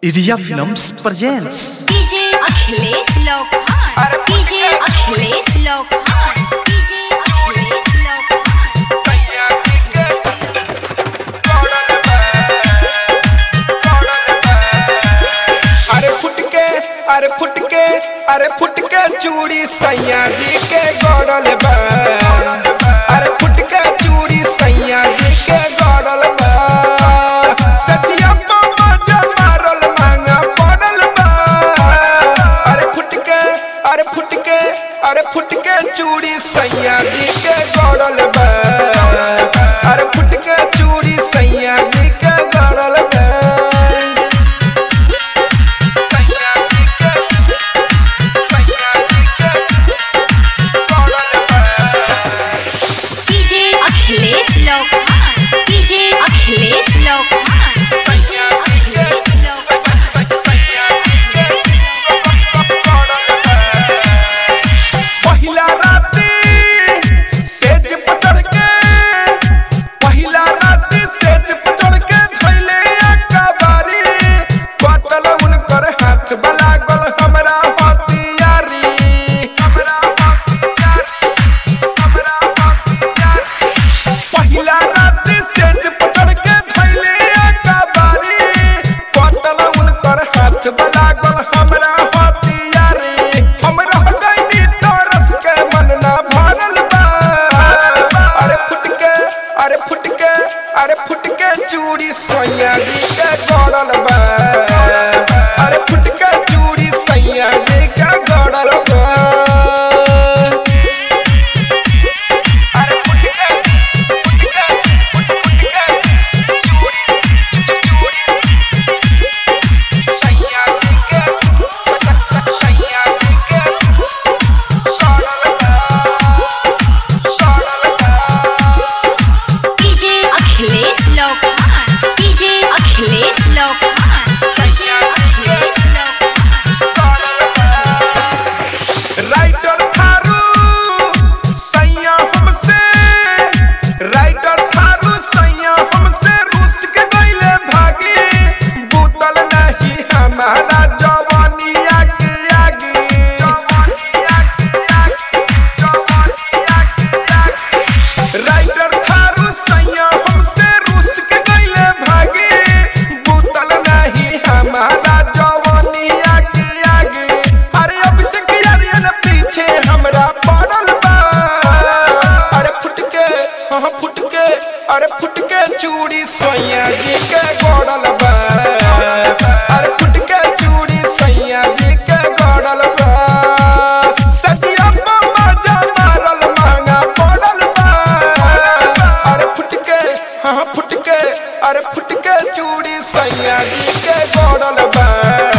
Iria Films presents DJ Achilles Lokan. DJ Achilles Lokan. DJ Achilles Lokan. अरे फुट के अरे फुट के अरे फुट के चूड़ी सैया जी के गड़ल बा अरे फुट के चूड़ी सैया जी के गड़ल बा सतिया मामा जमारल मांगा पड़ल बा अरे फुट के अरे फुट के अरे फुट के चूड़ी सैया जी के गड़ल बा अरे फुट के चूड़ी सैया जी के गड़ल बा DJ Achilles Lokan. DJ Achilles Lokan. DJ Achilles Lokan. पहिला राती सेज पकड़ के पहिला राती सेज पकड़ के धइले अकबारी कटल उनकर हाथ बला गल हमरा हथियारी हमरा हथियारी हमरा हथियारी पहिला राती सेज पकड़ के धइले अकबारी कटल उनकर हाथ बला गल हमरा हथियारी हम रह गइनी तरस के मन ना भरल बा अरे फुट के अरे फुट के अरे फुट के चूड़ी सैया जी के गड़ल बा अरे फुट के चूड़ी सैया जी के गड़ल बा अरे फुट के फुट के फुट के चूड़ी चूड़ी सैया जी के सैया जी के गड़ल बा गड़ल बा DJ Achilles Lokan. DJ Achilles Lokan. DJ Achilles Lokan. Writer थारू सैया हमसे राइटर थारू सैया हमसे रूस के गइले भागी बूतल नहीं हमारा जवानिया के आगे जवानिया के आगे जवानिया के आगे राइटर थारू सैया हमसे रूस के गइले भागी बूतल नहीं हमारा जवानिया के आगे अरे अभिषेक यारियन पीछे हमरा पड़ल बा अरे फुट के हाँ फुट के अरे फुट के चूड़ी सैया जी के गड़ल बा अरे फुट के चूड़ी सैया जी के गड़ल बा सजिया मामा जमारल महंगा पड़ल बा अरे फुट के हाँ फुट के अरे फुट के चूड़ी सैया जी के गड़ल बा